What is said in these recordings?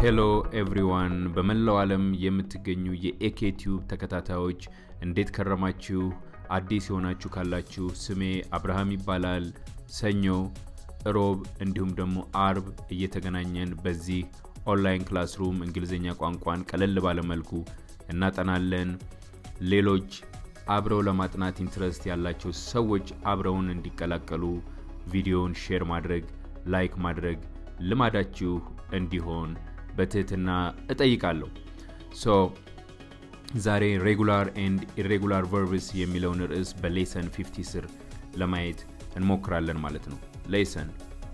ሄሎ ኤቭሪዋን በመላው ዓለም የምትገኙ የኤኬ ቲዩብ ተከታታዮች እንዴት ከረማችሁ? አዲስ የሆናችሁ ካላችሁ ስሜ አብርሃም ይባላል። ሰኞ፣ እሮብ እንዲሁም ደግሞ አርብ እየተገናኘን በዚህ ኦንላይን ክላስሩም እንግሊዝኛ ቋንቋን ቀለል ባለመልኩ እናጠናለን። ሌሎች አብረው ለማጥናት ኢንትረስት ያላቸው ሰዎች አብረውን እንዲቀላቀሉ ቪዲዮውን ሼር ማድረግ፣ ላይክ ማድረግ ልማዳችሁ እንዲሆን በትህትና እጠይቃለሁ። ሶ ዛሬ ሬጉላር ኤንድ ኢሬጉላር ቨርብስ የሚለውን ርዕስ በሌሰን 50 ስር ለማየት እንሞክራለን ማለት ነው። ሌሰን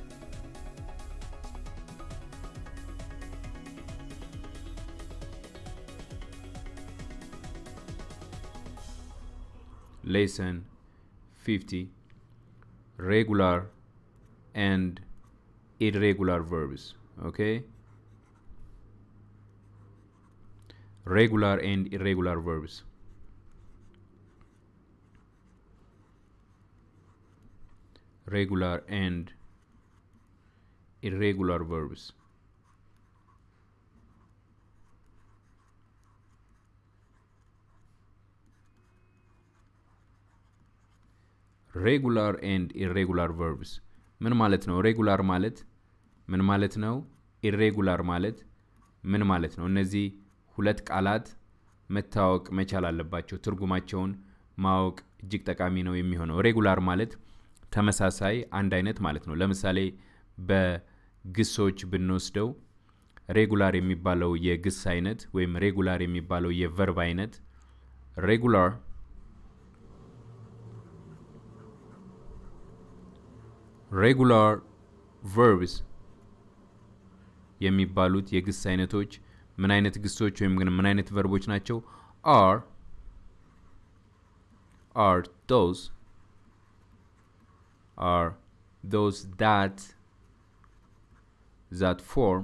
ሌሰን 50 ሬጉላር ኤንድ irregular verbs okay regular and irregular verbs regular and irregular verbs ሬጉላር ኤንድ ኢሬጉላር ቨርብስ ምን ማለት ነው? ሬጉላር ማለት ምን ማለት ነው? ኢሬጉላር ማለት ምን ማለት ነው? እነዚህ ሁለት ቃላት መታወቅ መቻል አለባቸው። ትርጉማቸውን ማወቅ እጅግ ጠቃሚ ነው የሚሆነው። ሬጉላር ማለት ተመሳሳይ፣ አንድ አይነት ማለት ነው። ለምሳሌ በግሶች ብንወስደው ሬጉላር የሚባለው የግስ አይነት ወይም ሬጉላር የሚባለው የቨርብ አይነት ሬጉላር ሬጉላር ቨርብስ የሚባሉት የግስ አይነቶች ምን አይነት ግሶች ወይም ግን ምን አይነት ቨርቦች ናቸው? አር አር ዶዝ አር ዶዝ ዳት ዛት ፎርም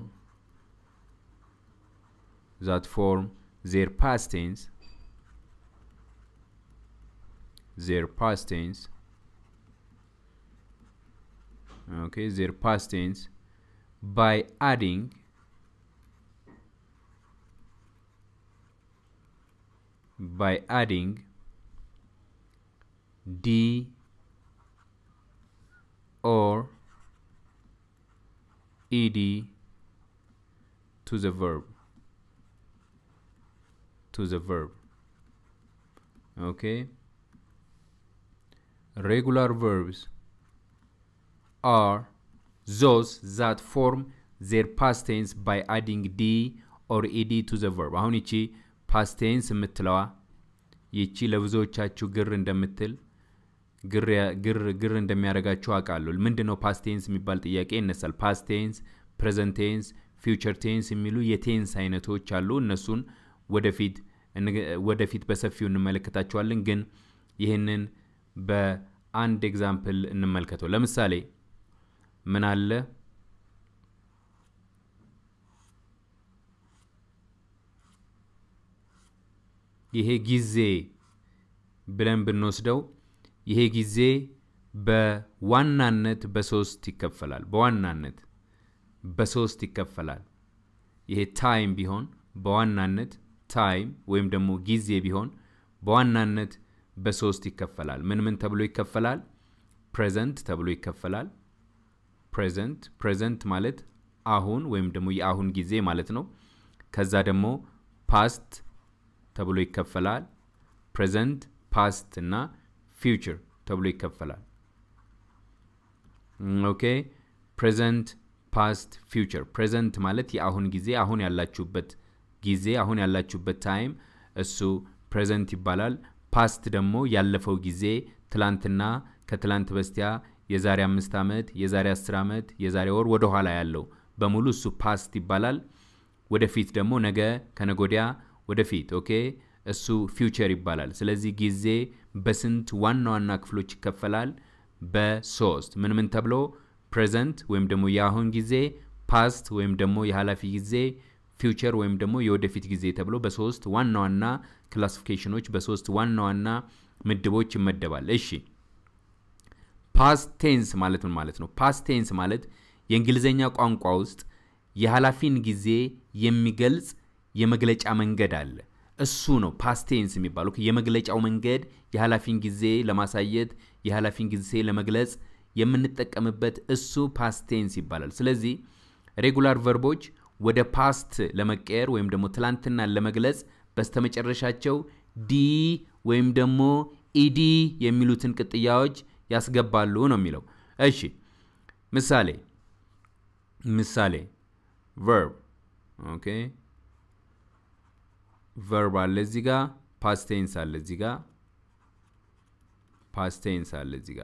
ዛት ፎርም ዜር ፓስት ቴንስ ዜር ፓስት ቴንስ okay their past tense by adding by adding d or ed to the verb to the verb okay regular verbs are those that form their past tense by adding d or ed to the verb አሁን ይቺ ፓስት ቴንስ የምትለዋ ይቺ ለብዙዎቻችሁ ግር እንደምትል ግር ግር እንደሚያደርጋችሁ አውቃለሁ። ምንድን ነው ፓስት ቴንስ የሚባል ጥያቄ ይነሳል። ፓስት ቴንስ፣ ፕሬዘንት ቴንስ፣ ፊውቸር ቴንስ የሚሉ የቴንስ አይነቶች አሉ። እነሱን ወደፊት ወደፊት በሰፊው እንመለከታቸዋለን። ግን ይህንን በአንድ ኤግዛምፕል እንመልከተው። ለምሳሌ ምን አለ? ይሄ ጊዜ ብለን ብንወስደው ይሄ ጊዜ በዋናነት በሶስት ይከፈላል። በዋናነት በሶስት ይከፈላል። ይሄ ታይም ቢሆን በዋናነት ታይም ወይም ደግሞ ጊዜ ቢሆን በዋናነት በሶስት ይከፈላል። ምን ምን ተብሎ ይከፈላል? ፕሬዘንት ተብሎ ይከፈላል። ፕሬዘንት ፕሬዘንት ማለት አሁን ወይም ደግሞ የአሁን ጊዜ ማለት ነው። ከዛ ደግሞ ፓስት ተብሎ ይከፈላል። ፕሬዘንት፣ ፓስት እና ፊውቸር ተብሎ ይከፈላል። ኦኬ ፕሬዘንት፣ ፓስት፣ ፊውቸር። ፕሬዘንት ማለት የአሁን ጊዜ አሁን ያላችሁበት ጊዜ አሁን ያላችሁበት ታይም እሱ ፕሬዘንት ይባላል። ፓስት ደግሞ ያለፈው ጊዜ ትላንትና፣ ከትላንት በስቲያ የዛሬ አምስት ዓመት የዛሬ አስር ዓመት የዛሬ ወር ወደ ኋላ ያለው በሙሉ እሱ ፓስት ይባላል። ወደፊት ደግሞ ነገ ከነጎዲያ ወደፊት ኦኬ እሱ ፊውቸር ይባላል። ስለዚህ ጊዜ በስንት ዋና ዋና ክፍሎች ይከፈላል? በሶስት ምን ምን ተብሎ ፕሬዘንት ወይም ደግሞ የአሁን ጊዜ፣ ፓስት ወይም ደግሞ የኃላፊ ጊዜ፣ ፊውቸር ወይም ደግሞ የወደፊት ጊዜ ተብሎ በሶስት ዋና ዋና ክላሲፊኬሽኖች በሶስት ዋና ዋና ምድቦች ይመደባል። እሺ ፓስት ቴንስ ማለት ምን ማለት ነው? ፓስት ቴንስ ማለት የእንግሊዝኛ ቋንቋ ውስጥ የኃላፊን ጊዜ የሚገልጽ የመግለጫ መንገድ አለ። እሱ ነው ፓስቴንስ የሚባለው። የመግለጫው መንገድ የኃላፊን ጊዜ ለማሳየት የኃላፊን ጊዜ ለመግለጽ የምንጠቀምበት እሱ ፓስቴንስ ይባላል። ስለዚህ ሬጉላር ቨርቦች ወደ ፓስት ለመቀየር ወይም ደግሞ ትላንትናን ለመግለጽ በስተመጨረሻቸው ዲ ወይም ደግሞ ኢዲ የሚሉትን ቅጥያዎች ያስገባሉ ነው የሚለው። እሺ ምሳሌ ምሳሌ ቨርብ ኦኬ ቨርብ አለ እዚህ ጋ ፓስቴንስ አለ እዚህ ጋ ፓስቴንስ አለ እዚህ ጋ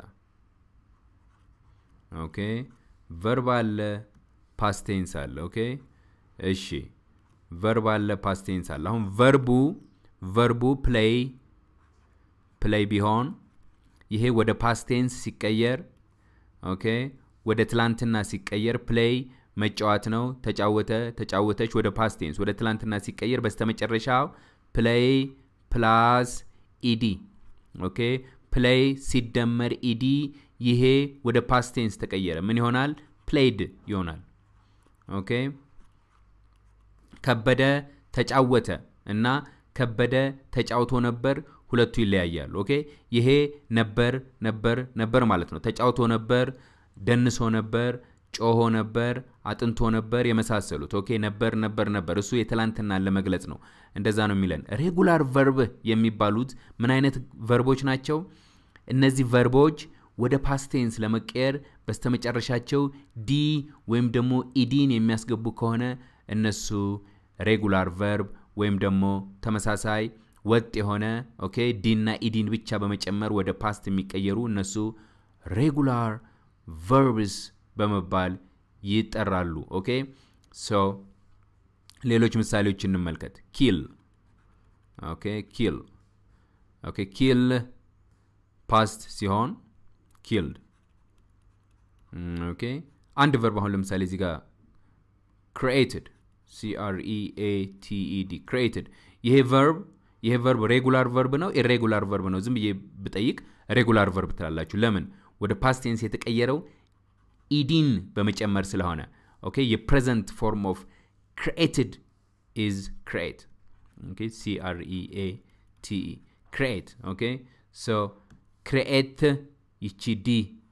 ኦኬ ቨርብ አለ ፓስቴንስ አለ ኦኬ እሺ ቨርብ አለ ፓስቴንስ አለ አሁን ቨርቡ ቨርቡ ፕሌይ ፕሌይ ቢሆን ይሄ ወደ ፓስቴንስ ሲቀየር ኦኬ ወደ ትላንትና ሲቀየር ፕሌይ መጫወት ነው። ተጫወተ፣ ተጫወተች ወደ ፓስቴንስ ወደ ትላንትና ሲቀየር በስተመጨረሻው ፕሌይ ፕላስ ኢዲ ኦኬ ፕሌይ ሲደመር ኢዲ ይሄ ወደ ፓስቴንስ ተቀየረ። ምን ይሆናል? ፕሌይድ ይሆናል። ኦኬ ከበደ ተጫወተ እና ከበደ ተጫውቶ ነበር። ሁለቱ ይለያያሉ። ኦኬ ይሄ ነበር ነበር ነበር ማለት ነው። ተጫውቶ ነበር፣ ደንሶ ነበር፣ ጮሆ ነበር፣ አጥንቶ ነበር የመሳሰሉት። ኦኬ ነበር ነበር ነበር እሱ የትላንትናን ለመግለጽ ነው። እንደዛ ነው የሚለን። ሬጉላር ቨርብ የሚባሉት ምን አይነት ቨርቦች ናቸው? እነዚህ ቨርቦች ወደ ፓስቴንስ ለመቀየር በስተመጨረሻቸው ዲ ወይም ደግሞ ኢዲን የሚያስገቡ ከሆነ እነሱ ሬጉላር ቨርብ ወይም ደግሞ ተመሳሳይ ወጥ የሆነ ኦኬ ዲና ኢዲን ብቻ በመጨመር ወደ ፓስት የሚቀየሩ እነሱ ሬጉላር ቨርብስ በመባል ይጠራሉ። ኦኬ ሶ ሌሎች ምሳሌዎች እንመልከት። ኪል ኦኬ ኪል ኦኬ ኪል ፓስት ሲሆን ኪልድ ኦኬ አንድ ቨርብ አሁን ለምሳሌ እዚህ ጋር ክሪኤትድ ሲአርኢኤቲኢዲ ክሪኤትድ ይሄ ቨርብ ይሄ ቨርብ ሬጉላር ቨርብ ነው ኢሬጉላር ቨርብ ነው? ዝም ብዬ ብጠይቅ ሬጉላር ቨርብ ትላላችሁ። ለምን? ወደ ፓስቴንስ የተቀየረው ኢዲን በመጨመር ስለሆነ። ኦኬ የፕሬዘንት ፎርም ኦፍ ክሪኤትድ ኢዝ ክሪኤት ኦኬ ሲአርኢኤቲኢ ክሪኤት ኦኬ ሶ ክሪኤት ይቺ ዲ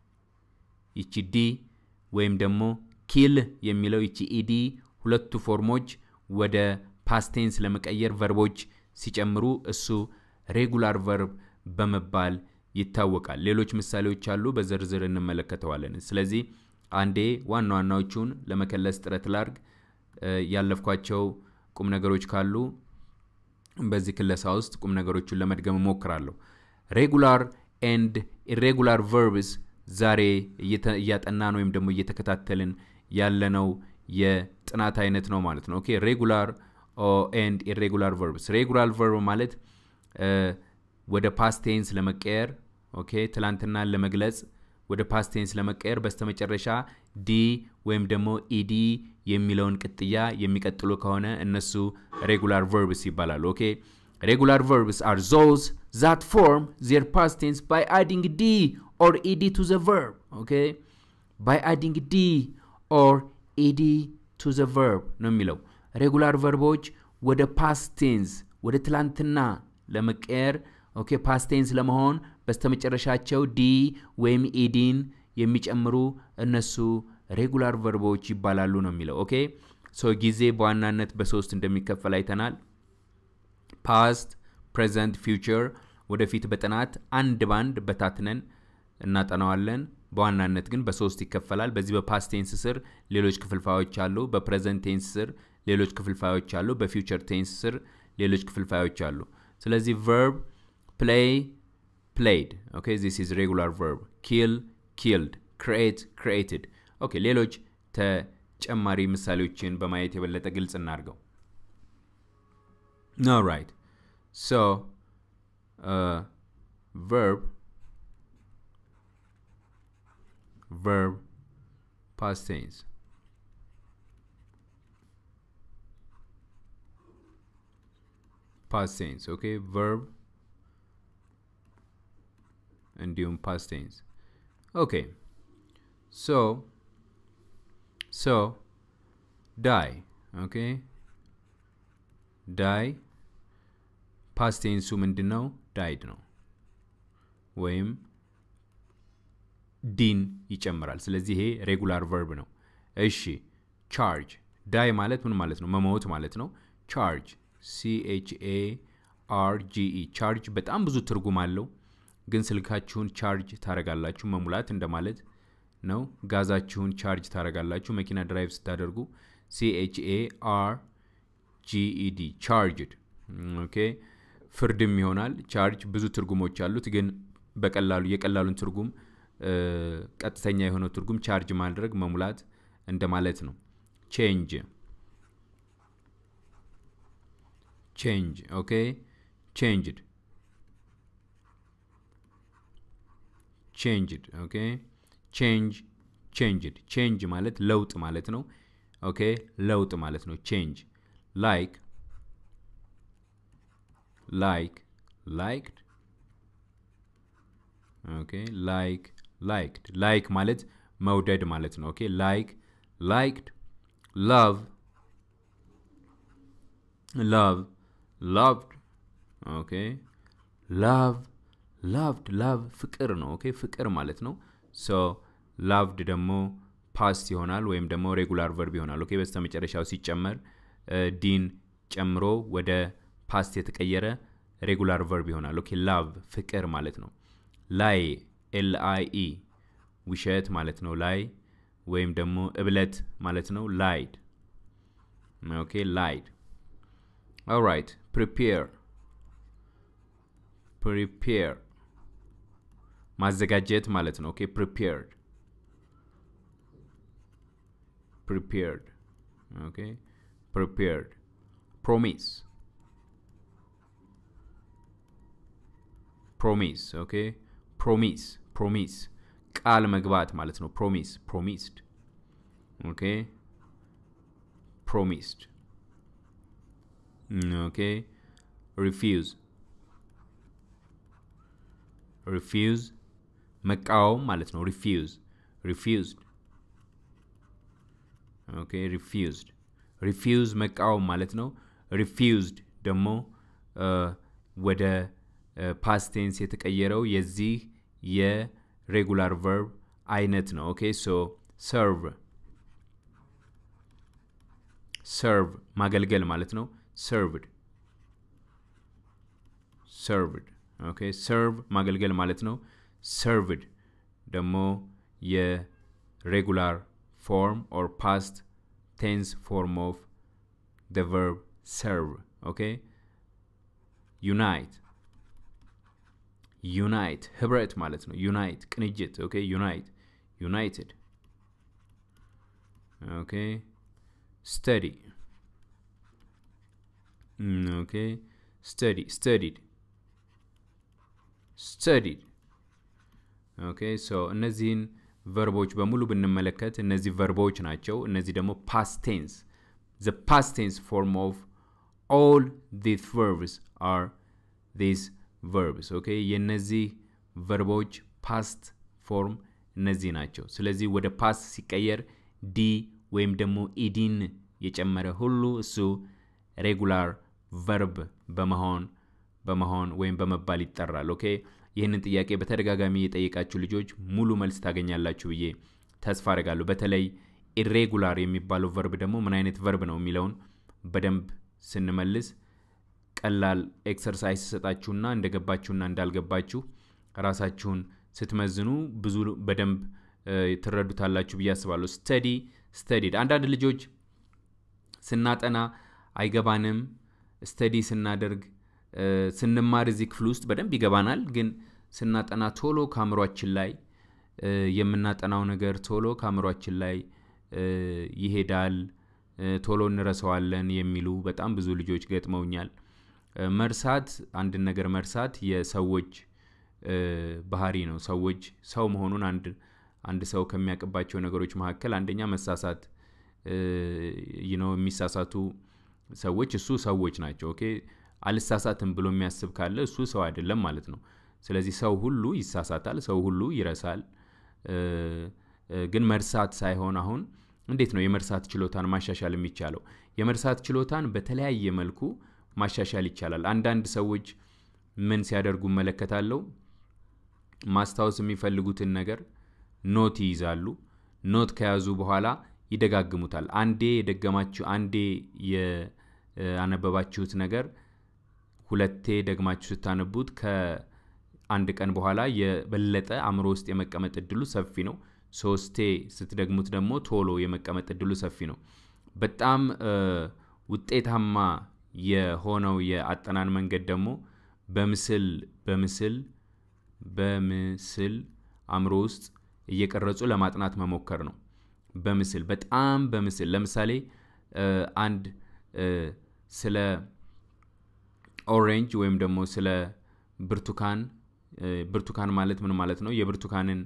ይቺ ዲ ወይም ደግሞ ኪል የሚለው ይቺ ኢዲ ሁለቱ ፎርሞች ወደ ፓስቴንስ ለመቀየር ቨርቦች ሲጨምሩ እሱ ሬጉላር ቨርብ በመባል ይታወቃል። ሌሎች ምሳሌዎች አሉ፣ በዝርዝር እንመለከተዋለን። ስለዚህ አንዴ ዋና ዋናዎቹን ለመከለስ ጥረት ላርግ። ያለፍኳቸው ቁም ነገሮች ካሉ በዚህ ክለሳ ውስጥ ቁም ነገሮቹን ለመድገም እሞክራለሁ። ሬጉላር ኤንድ ኢሬጉላር ቨርብስ ዛሬ እያጠናን ወይም ደግሞ እየተከታተልን ያለነው የጥናት አይነት ነው ማለት ነው። ኦኬ ሬጉላር ኤንድ ኢሬጉላር ቨርብስ። ሬጉላር ቨርብ ማለት ወደ ፓስቴንስ ለመቀየር ኦኬ ትላንትናን ለመግለጽ ወደ ፓስቴንስ ለመቀየር በስተመጨረሻ ዲ ወይም ደግሞ ኢዲ የሚለውን ቅጥያ የሚቀጥሉ ከሆነ እነሱ ሬጉላር ቨርብስ ይባላሉ። ኦኬ ሬጉላር ቨርብስ አር ዞዝ ዛት ፎርም ዜር ፓስቴንስ ባይ አዲንግ ዲ ኦር ኢዲ ቱ ዘ ቨርብ ኦኬ ባይ አዲንግ ዲ ኦር ኢዲ ቱ ዘ ቨርብ ነው የሚለው። ሬጉላር ቨርቦች ወደ ፓስቴንስ ወደ ትላንትና ለመቀየር ኦኬ ፓስቴንስ ለመሆን በስተመጨረሻቸው ዲ ወይም ኢዲን የሚጨምሩ እነሱ ሬጉላር ቨርቦች ይባላሉ ነው የሚለው። ኦኬ ሶ ጊዜ በዋናነት በሶስት እንደሚከፈል አይተናል። ፓስት፣ ፕሬዘንት፣ ፊውቸር ወደፊት በጥናት አንድ ባንድ በታትነን እናጠናዋለን። በዋናነት ግን በሶስት ይከፈላል። በዚህ በፓስት ቴንስ ስር ሌሎች ክፍልፋዮች አሉ። በፕሬዘንት ቴንስ ስር ሌሎች ክፍልፋዮች አሉ። በፊውቸር ቴንስ ስር ሌሎች ክፍልፋዮች አሉ። ስለዚህ ቨርብ ፕሌይ ፕሌይድ ኦኬ ዚስ ኢዝ ሬጉላር ቨርብ ኪል ኪልድ ክሪኤት ክሪኤትድ ኦኬ ሌሎች ተጨማሪ ምሳሌዎችን በማየት የበለጠ ግልጽ እናድርገው ኦራይት ሶ ቨርብ verb past tense past tense okay verb እንዲሁም past tense okay so so ዳይ ኦኬ ዳይ ፓስቴንሱ ምንድን ነው? ዳይድ ነው ወይም ዲን ይጨምራል። ስለዚህ ይሄ ሬጉላር ቨርብ ነው። እሺ ቻርጅ ዳይ ማለት ምን ማለት ነው? መሞት ማለት ነው። ቻርጅ ሲኤችኤ አርጂኢ ቻርጅ በጣም ብዙ ትርጉም አለው። ግን ስልካችሁን ቻርጅ ታረጋላችሁ መሙላት እንደማለት ነው። ጋዛችሁን ቻርጅ ታረጋላችሁ መኪና ድራይቭ ስታደርጉ። ሲኤችኤ አር ጂኢዲ ቻርጅድ ኦኬ። ፍርድም ይሆናል። ቻርጅ ብዙ ትርጉሞች አሉት። ግን በቀላሉ የቀላሉን ትርጉም ቀጥተኛ የሆነው ትርጉም ቻርጅ ማድረግ መሙላት እንደማለት ነው። ቼንጅ ቼንጅ ኦኬ ቼንጅድ ቼንጅድ ኦኬ ቼንጅ ቼንጅድ ቼንጅ ማለት ለውጥ ማለት ነው። ኦኬ ለውጥ ማለት ነው። ቼንጅ ላይክ ላይክ ላይክድ ኦኬ ላይክ ላይክድ ላይክ ማለት መውደድ ማለት ነው። ኦኬ ላይክ ላይክድ ላቭ ላቭ ላቭድ ኦኬ ላቭ ላቭድ ላቭ ፍቅር ነው። ኦኬ ፍቅር ማለት ነው። ሶ ላቭድ ደግሞ ፓስት ይሆናል ወይም ደግሞ ሬጉላር ቨርብ ይሆናል። ኦኬ በስተ መጨረሻው ሲጨመር ዲን ጨምሮ ወደ ፓስት የተቀየረ ሬጉላር ቨርብ ይሆናል። ኦኬ ላቭ ፍቅር ማለት ነው። ላይ ኤል አይ ኢ ውሸት ማለት ነው። ላይ ወይም ደግሞ እብለት ማለት ነው። ላይድ ኦኬ ላይድ ኦራይት ፕሪፔር ፕሪፔር ማዘጋጀት ማለት ነው። ኦኬ ፕሪፔርድ ፕሪፔርድ ኦኬ ፕሪፔርድ ፕሮሚስ ፕሮሚስ ኦኬ ፕሮሚስ ፕሮሚስ ቃል መግባት ማለት ነው። ፕሮሚስ ፕሮሚስድ ኦኬ ፕሮሚስድ ኦኬ ሪፊውዝ ሪፊውዝ መቃወም ማለት ነው። ሪፊውዝ ሪፊውዝድ ኦኬ ሪፊውዝድ ሪፊውዝ መቃወም ማለት ነው። ሪፊውዝድ ደግሞ ወደ ፓስቴንስ የተቀየረው የዚህ የሬጉላር ቨርብ አይነት ነው። ኦኬ ሶ ሰርቭ ሰርቭ ማገልገል ማለት ነው። ሰርቭድ ሰርቭድ ኦኬ ሰርቭ ማገልገል ማለት ነው። ሰርቭድ ደግሞ የሬጉላር ፎርም ኦር ፓስት ቴንስ ፎርም ኦፍ ደ ቨርብ ሰርቭ ኦኬ ዩናይት ዩናይት ህብረት ማለት ነው። ዩናይት ቅንጅት ኦኬ ዩናይት ዩናይትድ ኦኬ ስተዲ ኦኬ ስተዲ ስተዲድ ስተዲድ ኦኬ ሶ እነዚህን ቨርቦች በሙሉ ብንመለከት እነዚህ ቨርቦች ናቸው። እነዚህ ደግሞ ፓስት ቴንስ ዘ ፓስት ቴንስ ፎርም ኦፍ ኦል ዲስ ቨርብስ አር ዲስ ቨርብስ ኦኬ የእነዚህ ቨርቦች ፓስት ፎርም እነዚህ ናቸው። ስለዚህ ወደ ፓስት ሲቀየር ዲ ወይም ደግሞ ኢዲን የጨመረ ሁሉ እሱ ሬጉላር ቨርብ በመሆን በመሆን ወይም በመባል ይጠራል። ኦኬ ይህንን ጥያቄ በተደጋጋሚ የጠየቃችሁ ልጆች ሙሉ መልስ ታገኛላችሁ ብዬ ተስፋ አደርጋለሁ። በተለይ ኢሬጉላር የሚባለው ቨርብ ደግሞ ምን አይነት ቨርብ ነው የሚለውን በደንብ ስንመልስ ቀላል ኤክሰርሳይዝ ሰጣችሁና እንደገባችሁና እንዳልገባችሁ ራሳችሁን ስትመዝኑ ብዙ በደንብ ትረዱታላችሁ ብዬ አስባለሁ። ስተዲ ስተዲድ አንዳንድ ልጆች ስናጠና አይገባንም። ስተዲ ስናደርግ ስንማር እዚህ ክፍል ውስጥ በደንብ ይገባናል። ግን ስናጠና ቶሎ ከአእምሯችን ላይ የምናጠናው ነገር ቶሎ ከአእምሯችን ላይ ይሄዳል፣ ቶሎ እንረሳዋለን የሚሉ በጣም ብዙ ልጆች ገጥመውኛል። መርሳት አንድን ነገር መርሳት የሰዎች ባህሪ ነው። ሰዎች ሰው መሆኑን አንድ አንድ ሰው ከሚያውቅባቸው ነገሮች መካከል አንደኛ መሳሳት ነው። የሚሳሳቱ ሰዎች እሱ ሰዎች ናቸው። ኦኬ አልሳሳትም ብሎ የሚያስብ ካለ እሱ ሰው አይደለም ማለት ነው። ስለዚህ ሰው ሁሉ ይሳሳታል፣ ሰው ሁሉ ይረሳል። ግን መርሳት ሳይሆን አሁን እንዴት ነው የመርሳት ችሎታን ማሻሻል የሚቻለው? የመርሳት ችሎታን በተለያየ መልኩ ማሻሻል ይቻላል። አንዳንድ ሰዎች ምን ሲያደርጉ እመለከታለሁ። ማስታወስ የሚፈልጉትን ነገር ኖት ይይዛሉ። ኖት ከያዙ በኋላ ይደጋግሙታል። አንዴ የደገማችሁ አንዴ ያነበባችሁት ነገር ሁለቴ ደግማችሁ ስታነቡት ከአንድ ቀን በኋላ የበለጠ አእምሮ ውስጥ የመቀመጥ እድሉ ሰፊ ነው። ሶስቴ ስትደግሙት ደግሞ ቶሎ የመቀመጥ እድሉ ሰፊ ነው። በጣም ውጤታማ የሆነው የአጠናን መንገድ ደግሞ በምስል በምስል በምስል አእምሮ ውስጥ እየቀረጹ ለማጥናት መሞከር ነው። በምስል በጣም በምስል ለምሳሌ አንድ ስለ ኦሬንጅ ወይም ደግሞ ስለ ብርቱካን ብርቱካን ማለት ምን ማለት ነው? የብርቱካንን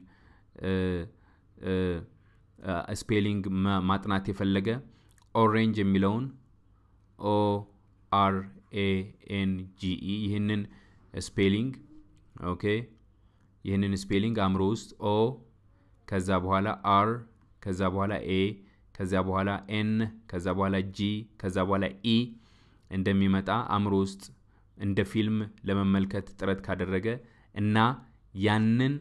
ስፔሊንግ ማጥናት የፈለገ ኦሬንጅ የሚለውን ኦ አር ኤ ኤን ጂ ኢ ይህንን ስፔሊንግ ኦኬ ይህንን ስፔሊንግ አእምሮ ውስጥ ኦ ከዛ በኋላ አር ከዛ በኋላ ኤ ከዛ በኋላ ኤን ከዛ በኋላ ጂ ከዛ በኋላ ኢ እንደሚመጣ አእምሮ ውስጥ እንደ ፊልም ለመመልከት ጥረት ካደረገ እና ያንን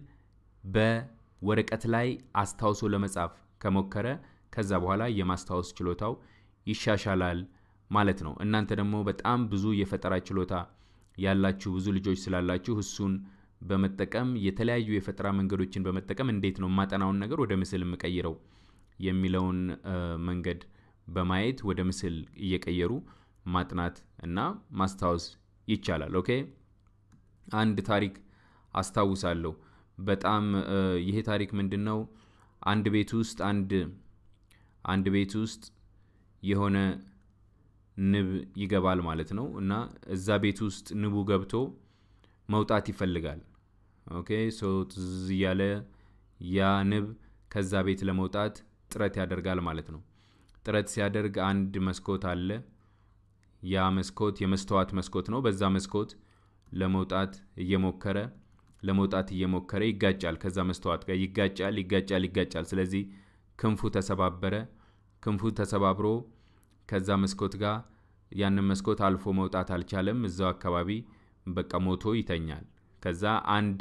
በወረቀት ላይ አስታውሶ ለመጻፍ ከሞከረ ከዛ በኋላ የማስታወስ ችሎታው ይሻሻላል ማለት ነው። እናንተ ደግሞ በጣም ብዙ የፈጠራ ችሎታ ያላችሁ ብዙ ልጆች ስላላችሁ እሱን በመጠቀም የተለያዩ የፈጠራ መንገዶችን በመጠቀም እንዴት ነው የማጠናውን ነገር ወደ ምስል የምቀይረው የሚለውን መንገድ በማየት ወደ ምስል እየቀየሩ ማጥናት እና ማስታወስ ይቻላል። ኦኬ አንድ ታሪክ አስታውሳለሁ። በጣም ይሄ ታሪክ ምንድን ነው? አንድ ቤት ውስጥ አንድ አንድ ቤት ውስጥ የሆነ ንብ ይገባል ማለት ነው እና እዛ ቤት ውስጥ ንቡ ገብቶ መውጣት ይፈልጋል። ኦኬ ሶ ትዝ እያለ ያ ንብ ከዛ ቤት ለመውጣት ጥረት ያደርጋል ማለት ነው። ጥረት ሲያደርግ አንድ መስኮት አለ። ያ መስኮት የመስተዋት መስኮት ነው። በዛ መስኮት ለመውጣት እየሞከረ ለመውጣት እየሞከረ ይጋጫል። ከዛ መስተዋት ጋር ይጋጫል፣ ይጋጫል፣ ይጋጫል። ስለዚህ ክንፉ ተሰባበረ። ክንፉ ተሰባብሮ ከዛ መስኮት ጋር ያንን መስኮት አልፎ መውጣት አልቻለም። እዛው አካባቢ በቃ ሞቶ ይተኛል። ከዛ አንድ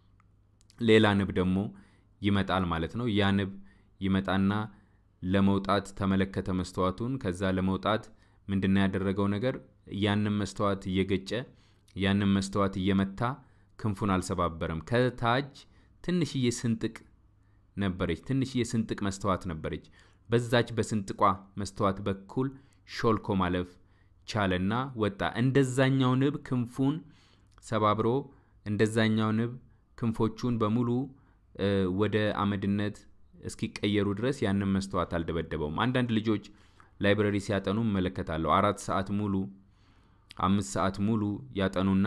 ሌላ ንብ ደግሞ ይመጣል ማለት ነው። ያ ንብ ይመጣና ለመውጣት ተመለከተ መስተዋቱን። ከዛ ለመውጣት ምንድነው ያደረገው ነገር ያንን መስተዋት እየገጨ ያንን መስተዋት እየመታ ክንፉን አልሰባበረም። ከታች ትንሽዬ ስንጥቅ ነበረች። ትንሽዬ ስንጥቅ መስተዋት ነበረች። በዛች በስንጥቋ መስተዋት በኩል ሾልኮ ማለፍ ቻለና ወጣ። እንደዛኛው ንብ ክንፉን ሰባብሮ እንደዛኛው ንብ ክንፎቹን በሙሉ ወደ አመድነት እስኪቀየሩ ድረስ ያንን መስተዋት አልደበደበውም። አንዳንድ ልጆች ላይብረሪ ሲያጠኑ እመለከታለሁ። አራት ሰዓት ሙሉ አምስት ሰዓት ሙሉ ያጠኑና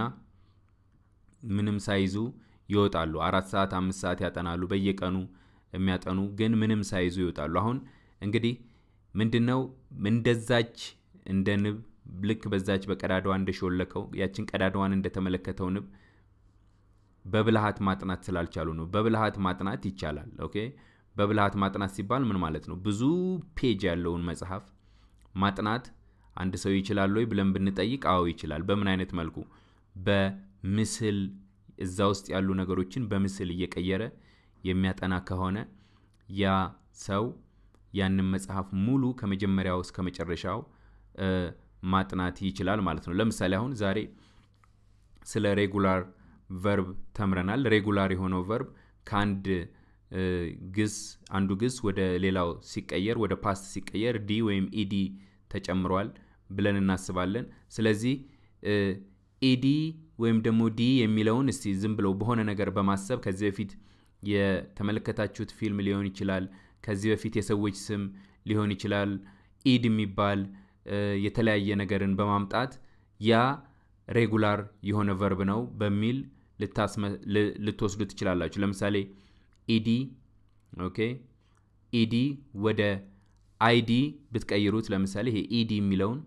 ምንም ሳይዙ ይወጣሉ። አራት ሰዓት አምስት ሰዓት ያጠናሉ። በየቀኑ የሚያጠኑ ግን ምንም ሳይዙ ይወጣሉ። አሁን እንግዲህ ምንድነው እንደዛች እንደ ንብ ልክ በዛች በቀዳዳዋ እንደሾለከው ያችን ቀዳዳዋን እንደተመለከተው ንብ በብልሃት ማጥናት ስላልቻሉ ነው። በብልሃት ማጥናት ይቻላል። ኦኬ በብልሃት ማጥናት ሲባል ምን ማለት ነው? ብዙ ፔጅ ያለውን መጽሐፍ ማጥናት አንድ ሰው ይችላል ወይ ብለን ብንጠይቅ፣ አዎ ይችላል። በምን አይነት መልኩ? በምስል እዛ ውስጥ ያሉ ነገሮችን በምስል እየቀየረ የሚያጠና ከሆነ ያ ሰው ያንን መጽሐፍ ሙሉ ከመጀመሪያው እስከ መጨረሻው ማጥናት ይችላል ማለት ነው። ለምሳሌ አሁን ዛሬ ስለ ሬጉላር ቨርብ ተምረናል። ሬጉላር የሆነው ቨርብ ከአንድ ግስ አንዱ ግስ ወደ ሌላው ሲቀየር ወደ ፓስት ሲቀየር ዲ ወይም ኢዲ ተጨምሯል ብለን እናስባለን። ስለዚህ ኢዲ ወይም ደግሞ ዲ የሚለውን እስቲ ዝም ብለው በሆነ ነገር በማሰብ ከዚህ በፊት የተመለከታችሁት ፊልም ሊሆን ይችላል። ከዚህ በፊት የሰዎች ስም ሊሆን ይችላል። ኢድ የሚባል የተለያየ ነገርን በማምጣት ያ ሬጉላር የሆነ ቨርብ ነው በሚል ልትወስዱ ትችላላችሁ። ለምሳሌ ኢዲ ኦኬ፣ ኢዲ ወደ አይዲ ብትቀይሩት፣ ለምሳሌ ይሄ ኢዲ የሚለውን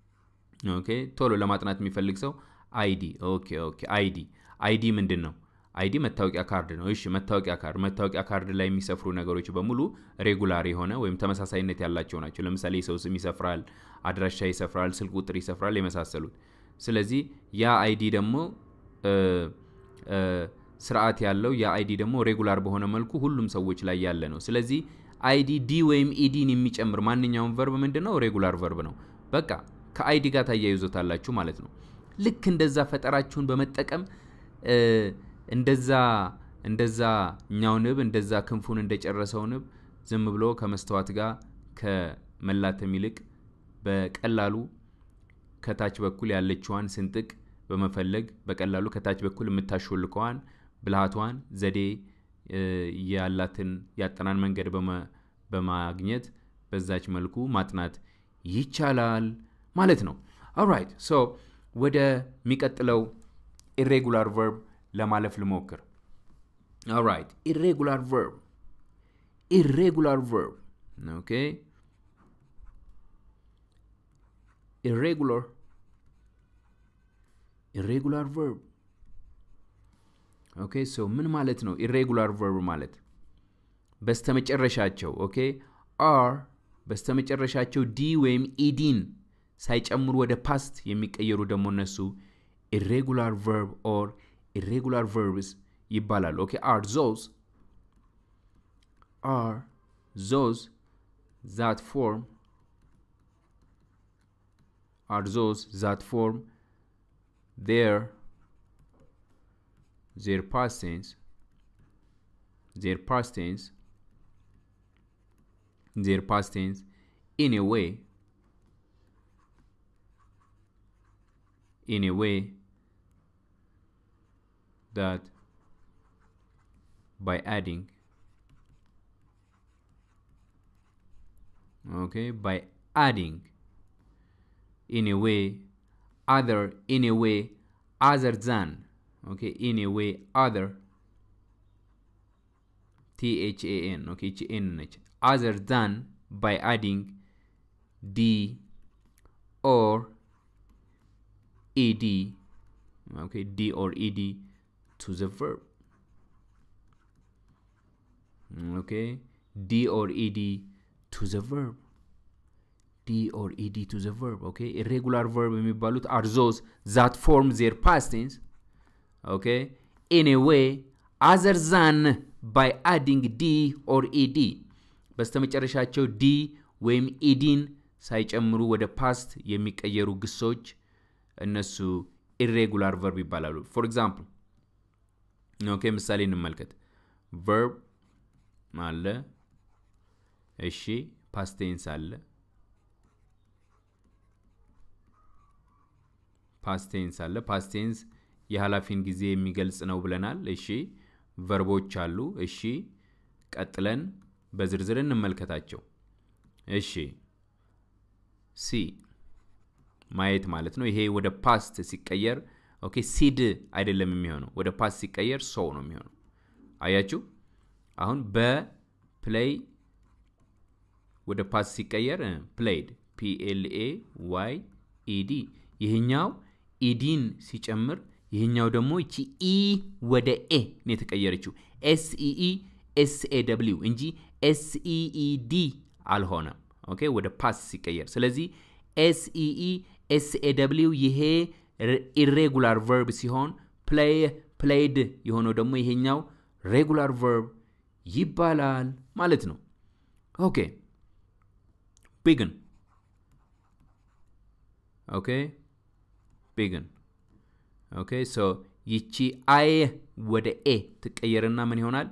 ኦኬ፣ ቶሎ ለማጥናት የሚፈልግ ሰው አይዲ ኦኬ ኦኬ፣ አይዲ አይዲ ምንድን ነው? አይዲ መታወቂያ ካርድ ነው። እሺ መታወቂያ ካርድ መታወቂያ ካርድ ላይ የሚሰፍሩ ነገሮች በሙሉ ሬጉላር የሆነ ወይም ተመሳሳይነት ያላቸው ናቸው። ለምሳሌ የሰው ስም ይሰፍራል፣ አድራሻ ይሰፍራል፣ ስልክ ቁጥር ይሰፍራል፣ የመሳሰሉት። ስለዚህ ያ አይዲ ደግሞ ስርዓት ያለው ያ አይዲ ደግሞ ሬጉላር በሆነ መልኩ ሁሉም ሰዎች ላይ ያለ ነው። ስለዚህ አይዲ ዲ ወይም ኢዲን የሚጨምር ማንኛውም ቨርብ ምንድን ነው? ሬጉላር ቨርብ ነው። በቃ ከአይዲ ጋር ታያይዞታላችሁ ማለት ነው። ልክ እንደዛ ፈጠራችሁን በመጠቀም እንደዛ እንደዛ እኛው ንብ እንደዛ ክንፉን እንደጨረሰው ንብ ዝም ብሎ ከመስተዋት ጋር ከመላተም ይልቅ በቀላሉ ከታች በኩል ያለችዋን ስንጥቅ በመፈለግ በቀላሉ ከታች በኩል የምታሾልከዋን ብልሃቷን ዘዴ ያላትን ያጠናን መንገድ በማግኘት በዛች መልኩ ማጥናት ይቻላል ማለት ነው። ኦራይት ሶ ወደሚቀጥለው ኢሬጉላር ቨርብ ለማለፍ ልሞክር። ኦራይት ኢሬጉላር ቨርብ ኢሬጉላር ቨርብ ኦኬ ኢሬጉላር ኢሬጉላር ቨርብ ኦኬ ሶ ምን ማለት ነው? ኢሬጉላር ቨርብ ማለት በስተመጨረሻቸው ኦኬ አር በስተመጨረሻቸው ዲ ወይም ኢዲን ሳይጨምሩ ወደ ፓስት የሚቀየሩ ደግሞ እነሱ ኢሬጉላር ቨርብ ኦር ኢሬጉላር ቨርብስ ይባላሉ። ኦኬ አር ዞዝ አር ዞዝ ዛት ፎርም አር ዞዝ ዛት ፎርም their their past tense their past tense their past tense in a way in a way that by adding okay by adding in a way other in a way other than okay in a way other t h a n okay h n h other than by adding d or ed okay d or ed to the verb okay d or ed to the verb d or ed to the verb okay irregular verb የሚባሉት are those that form their past tense okay in a way other than by adding d or ed በስተመጨረሻቸው ዲ ወይም ኢዲን ሳይጨምሩ ወደ ፓስት የሚቀየሩ ግሶች እነሱ ኢሬጉላር ቨርብ ይባላሉ ፎር ኤግዛምፕል ኦኬ ምሳሌ እንመልከት ቨርብ አለ እሺ ፓስቴንስ አለ ፓስቴንስ አለ ፓስቴንስ የኃላፊን ጊዜ የሚገልጽ ነው ብለናል እሺ ቨርቦች አሉ እሺ ቀጥለን በዝርዝር እንመልከታቸው እሺ ሲ ማየት ማለት ነው ይሄ ወደ ፓስት ሲቀየር ኦኬ ሲድ አይደለም የሚሆነው ወደ ፓስት ሲቀየር ሰው ነው የሚሆነው አያችሁ አሁን በፕሌይ ወደ ፓስት ሲቀየር ፕሌይድ ፒኤልኤ ዋይ ኢዲ ይህኛው ኢዲን ሲጨምር ይህኛው ደግሞ ይቺ ኢ ወደ ኤ ነው የተቀየረችው ኤስኢኢ ኤስኤ ደብሊው እንጂ ኤስኢኢዲ አልሆነም ኦኬ ወደ ፓስ ሲቀየር ስለዚህ ኤስኢኢ ኤስኤ ደብሊው ይሄ ኢሬጉላር ቨርብ ሲሆን ፕሌይ ፕሌይድ የሆነው ደግሞ ይሄኛው ሬጉላር ቨርብ ይባላል ማለት ነው ኦኬ ቢግን ኦኬ ቢግን ኦኬ ሶ ይቺ አይ ወደ ኤ ትቀየርና ምን ይሆናል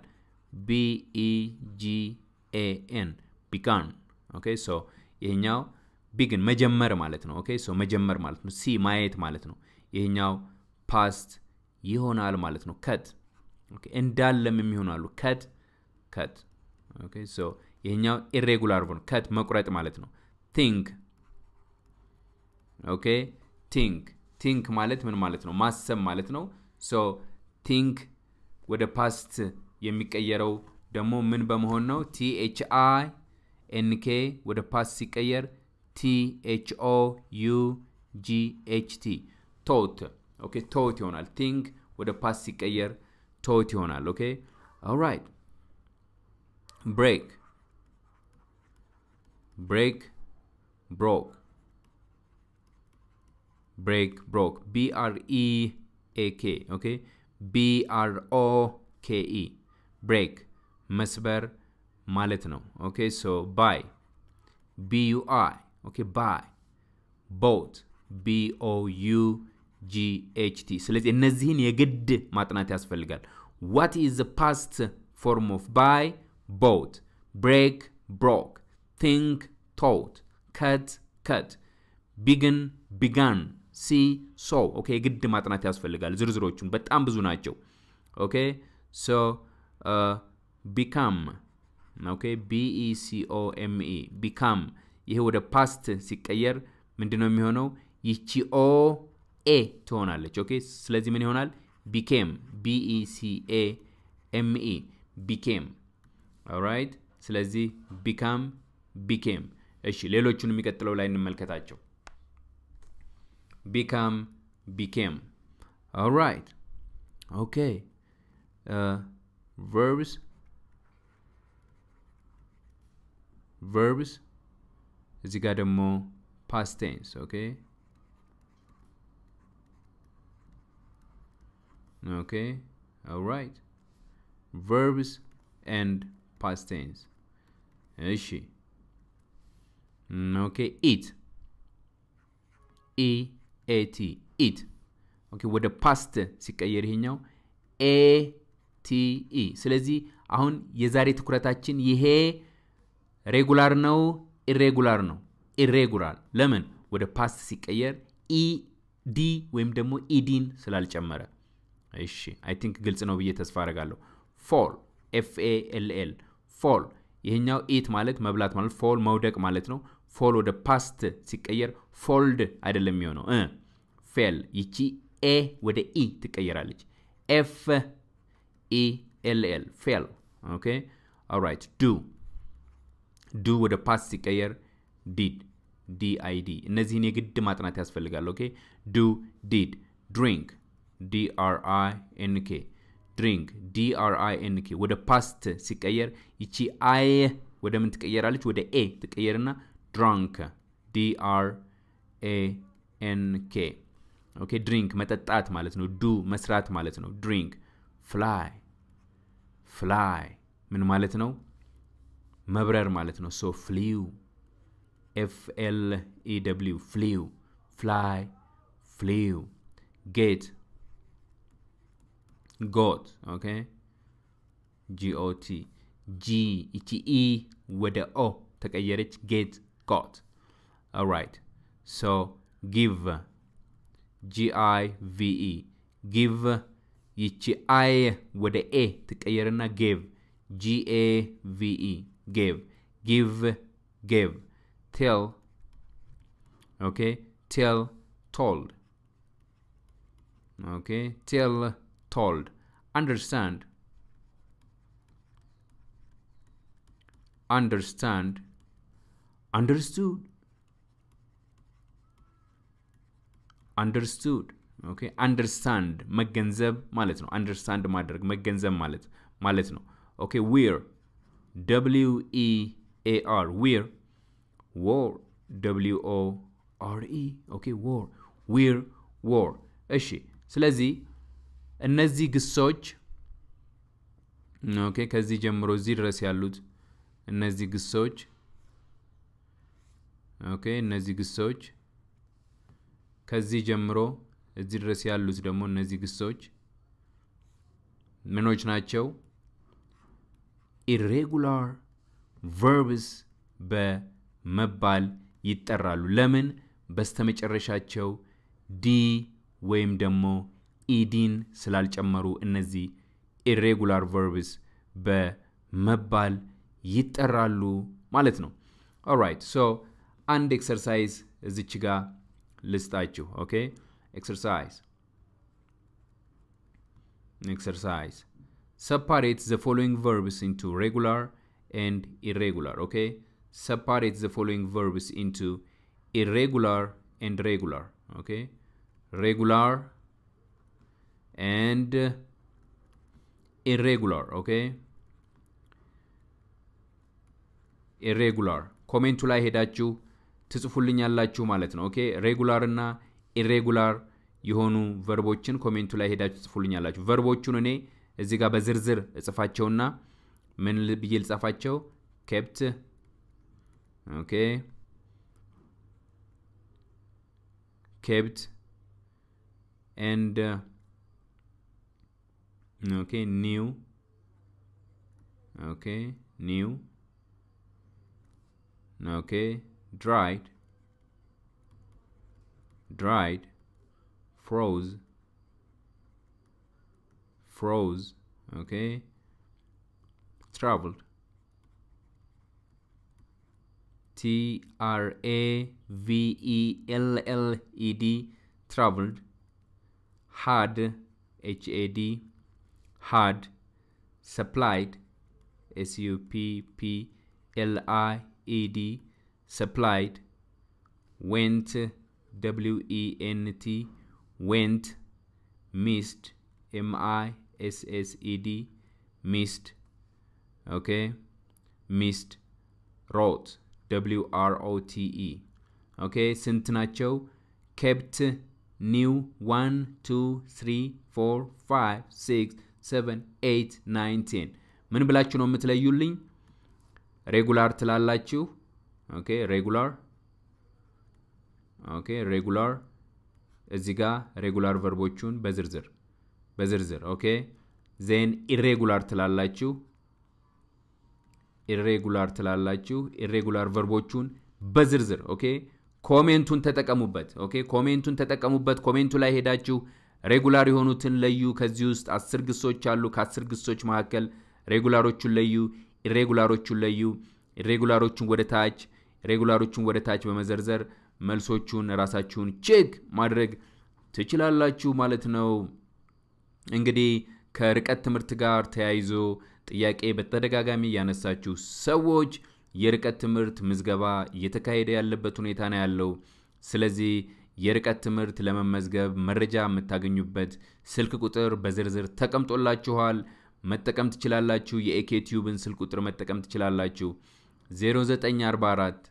ቢኢጂኤኤን ቢጋን ኦኬ ሶ ይሄኛው ቢግን መጀመር ማለት ነው ኦኬ ሶ መጀመር ማለት ነው ሲ ማየት ማለት ነው ይሄኛው ፓስት ይሆናል ማለት ነው ከት እንዳለም የሚሆናሉ ከት ከት ኦኬ ሶ ይሄኛው ኢሬጉላር ቨርብ ከት መቁረጥ ማለት ነው ቲንክ ኦኬ ቲንክ ቲንክ ማለት ምን ማለት ነው ማሰብ ማለት ነው ሶ ቲንክ ወደ ፓስት የሚቀየረው ደግሞ ምን በመሆን ነው ቲኤች አይ ኤንኬ ወደ ፓስት ሲቀየር ቲኤችኦ ዩ ጂኤችቲ ቶት ኦኬ ቶት ይሆናል ቲንክ ወደ ፓስት ሲቀየር ቶት ይሆናል ኦኬ ኦራይት ብሬክ ብሬክ ብሮክ ብሬክ ብሮክ ቢአርኢ ኤኬ ኦኬ ቢአርኦ ኬኢ ብሬክ መስበር ማለት ነው ኦኬ ሶ ባይ ቢዩአይ ኦኬ ባይ ቦት ቢኦዩ ጂኤችቲ ስለዚህ እነዚህን የግድ ማጥናት ያስፈልጋል ዋት ኢዝ ፓስት ፎርም ኦፍ ባይ ቦት ብሬክ ብሮክ ቲንክ ቶት ከት ከት ቢግን ቢጋን ሲ ሶ ኦኬ የግድ ማጥናት ያስፈልጋል ዝርዝሮቹን በጣም ብዙ ናቸው ኦኬ ሶ ቢካም ኦኬ ቢኢሲኦኤምኢ ቢካም ይሄ ወደ ፓስት ሲቀየር ምንድን ነው የሚሆነው ይቺ ኦ ኤ ትሆናለች ኦኬ ስለዚህ ምን ይሆናል ቢኬም ቢኢሲኤ ኤምኢ ቢኬም ኦራይት ስለዚህ ቢካም ቢኬም እሺ ሌሎቹን የሚቀጥለው ላይ እንመልከታቸው ቢካም ቢኬም ኦራይት ኦኬ verbs verbs እዚህ ጋር ደግሞ past tense ኦኬ ኦኬ alright verbs and past tense እሺ ኦኬ ኢት ኢ ኤቲ ኢት ኦኬ ወደ ፓስት ሲቀየር ይሄኛው ኤ ቲኢ ስለዚህ አሁን የዛሬ ትኩረታችን ይሄ ሬጉላር ነው ኢሬጉላር ነው ኢሬጉላር ለምን ወደ ፓስት ሲቀየር ኢ ዲ ወይም ደግሞ ኢዲን ስላልጨመረ እሺ አይ ቲንክ ግልጽ ነው ብዬ ተስፋ አደርጋለሁ ፎል ኤፍኤኤልኤል ፎል ይሄኛው ኢት ማለት መብላት ማለት ፎል መውደቅ ማለት ነው ፎል ወደ ፓስት ሲቀየር ፎልድ አይደለም የሚሆነው እ ፌል ይቺ ኤ ወደ ኢ ትቀየራለች ኤፍ ኢ ኤል ኤል ፌል ኦኬ ኦራይት ዱ ዱ ወደ ፓስት ሲቀየር ዲድ ዲአይዲ እነዚህን የግድ ማጥናት ያስፈልጋል ኦኬ ዱ ዲድ ድሪንክ ዲአርአይ ኤንኬ ድሪንክ ዲአርአይ ኤንኬ ወደ ፓስት ሲቀየር ይቺ አይ ወደ ምን ትቀየራለች ወደ ኤ ትቀየርና ድራንክ ዲአር ኤ ኤንኬ ኦኬ ድሪንክ መጠጣት ማለት ነው ዱ መስራት ማለት ነው ድሪንክ ፍላይ ፍላይ ምን ማለት ነው መብረር ማለት ነው ሶ ፍሊው ኤፍ ኤል ኢ ደብሊው ፍሊው ፍላይ ፍሊው ጌት ጎት ኦኬ ጂኦቲ ጂ ይቺ ኢ ወደ ኦ ተቀየረች ጌት ጎት ኦራይት ሶ ጊቭ ጂአይ ቪኢ ጊቭ ይቺ አይ ወደ ኤ ትቀየርና ጌቭ ጂኤ ቪኢ ጌቭ ጊቭ ጌቭ ቴል ኦኬ ቴል ቶልድ ኦኬ ቴል ቶልድ አንደርስታንድ አንደርስታንድ አንደርስቱድ አንደርስቱድ ኦኬ አንደርስታንድ መገንዘብ ማለት ነው አንደርስታንድ ማድረግ መገንዘብ ማለት ማለት ነው ኦኬ ዊር ደብሊው ኢ ኤ አር ዊር ዎር ደብሊው ኦ አር ኢ ኦኬ ዎር ዊር ዎር እሺ ስለዚህ እነዚህ ግሶች ኦኬ ከዚህ ጀምሮ እዚህ ድረስ ያሉት እነዚህ ግሶች ኦኬ እነዚህ ግሶች ከዚህ ጀምሮ እዚህ ድረስ ያሉት ደግሞ እነዚህ ግሶች ምኖች ናቸው ኢሬጉላር ቨርብስ በመባል ይጠራሉ ለምን በስተመጨረሻቸው ዲ ወይም ደግሞ ኢዲን ስላልጨመሩ እነዚህ ኢሬጉላር ቨርብስ በመባል ይጠራሉ ማለት ነው ኦራይት ሶ አንድ ኤክሰርሳይዝ እዚች ጋር ልስጣችሁ ኦኬ exercise exercise separate the following verbs into regular and irregular okay separate the following verbs into irregular and regular okay regular and ኢሬጉላር ኦኬ ኢሬጉላር ኮሜንቱ ላይ ሄዳችሁ ትጽፉልኛላችሁ ማለት ነው ኦኬ ሬጉላር እና ኢሬጉላር የሆኑ ቨርቦችን ኮሜንቱ ላይ ሄዳችሁ ትጽፉልኛላችሁ ቨርቦቹን እኔ እዚህ ጋር በዝርዝር እጽፋቸውና ምን ብዬ ልጻፋቸው ኬፕት ኦኬ ኬፕት ኤንድ ኦኬ ኒው ኦኬ ኒው ኦኬ dried dried froze froze okay traveled T R A V E L L E D traveled had H A D had supplied S U P P L I E D supplied went W E N T went missed M I S S E D missed okay missed wrote W R O T E okay ስንት ናቸው kept new 1 2 3 4 5 6 7 8 9 10 ምን ብላችሁ ነው የምትለዩልኝ ሬጉላር ትላላችሁ ኦኬ ሬጉላር ኦኬ ሬጉላር እዚህ ጋር ሬጉላር ቨርቦቹን በዝርዝር በዝርዝር ኦኬ ዜን ኢሬጉላር ትላላችሁ ኢሬጉላር ትላላችሁ ኢሬጉላር ቨርቦቹን በዝርዝር ኦኬ ኮሜንቱን ተጠቀሙበት ኦኬ ኮሜንቱን ተጠቀሙበት ኮሜንቱ ላይ ሄዳችሁ ሬጉላር የሆኑትን ለዩ ከዚህ ውስጥ አስር ግሶች አሉ ከአስር ግሶች መካከል ሬጉላሮቹን ለዩ ኢሬጉላሮቹን ለዩ ኢሬጉላሮቹን ወደ ታች ሬጉላሮቹን ወደ ታች በመዘርዘር መልሶቹን ራሳችሁን ቼክ ማድረግ ትችላላችሁ ማለት ነው እንግዲህ ከርቀት ትምህርት ጋር ተያይዞ ጥያቄ በተደጋጋሚ ያነሳችሁ ሰዎች የርቀት ትምህርት ምዝገባ እየተካሄደ ያለበት ሁኔታ ነው ያለው ስለዚህ የርቀት ትምህርት ለመመዝገብ መረጃ የምታገኙበት ስልክ ቁጥር በዝርዝር ተቀምጦላችኋል መጠቀም ትችላላችሁ የኤኬቲዩብን ስልክ ቁጥር መጠቀም ትችላላችሁ 0944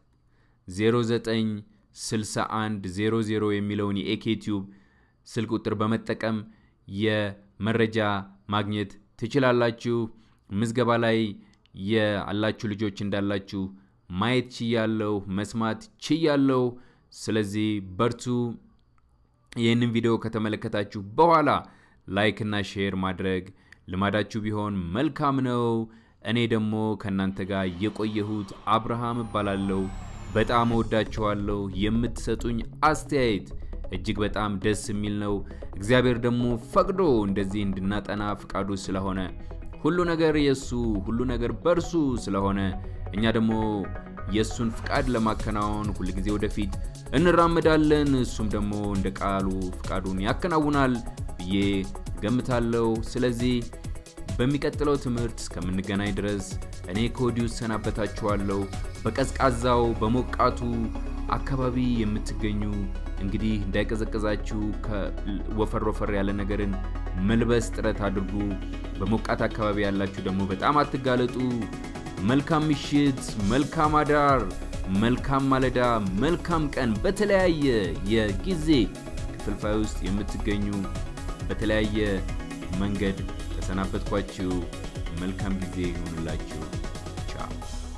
0961 00 የሚለውን የኤኬቲዩብ ስልክ ቁጥር በመጠቀም የመረጃ ማግኘት ትችላላችሁ ምዝገባ ላይ ያላችሁ ልጆች እንዳላችሁ ማየት ችያለሁ መስማት ችያለሁ ስለዚህ በርቱ ይህንን ቪዲዮ ከተመለከታችሁ በኋላ ላይክ እና ሼር ማድረግ ልማዳችሁ ቢሆን መልካም ነው እኔ ደግሞ ከእናንተ ጋር የቆየሁት አብርሃም እባላለሁ በጣም እወዳችኋለሁ የምትሰጡኝ አስተያየት እጅግ በጣም ደስ የሚል ነው እግዚአብሔር ደግሞ ፈቅዶ እንደዚህ እንድናጠና ፍቃዱ ስለሆነ ሁሉ ነገር የእሱ ሁሉ ነገር በእርሱ ስለሆነ እኛ ደግሞ የእሱን ፍቃድ ለማከናወን ሁልጊዜ ወደፊት እንራመዳለን እሱም ደግሞ እንደ ቃሉ ፍቃዱን ያከናውናል ብዬ ገምታለሁ ስለዚህ በሚቀጥለው ትምህርት እስከምንገናኝ ድረስ እኔ ከወዲሁ ሰናበታችኋለሁ በቀዝቃዛው በሞቃቱ አካባቢ የምትገኙ እንግዲህ እንዳይቀዘቅዛችሁ ወፈር ወፈር ያለ ነገርን መልበስ ጥረት አድርጉ በሞቃት አካባቢ ያላችሁ ደግሞ በጣም አትጋለጡ መልካም ምሽት መልካም አዳር መልካም ማለዳ መልካም ቀን በተለያየ የጊዜ ክፍልፋይ ውስጥ የምትገኙ በተለያየ መንገድ ተሰናበትኳችሁ መልካም ጊዜ ይሁንላችሁ ቻው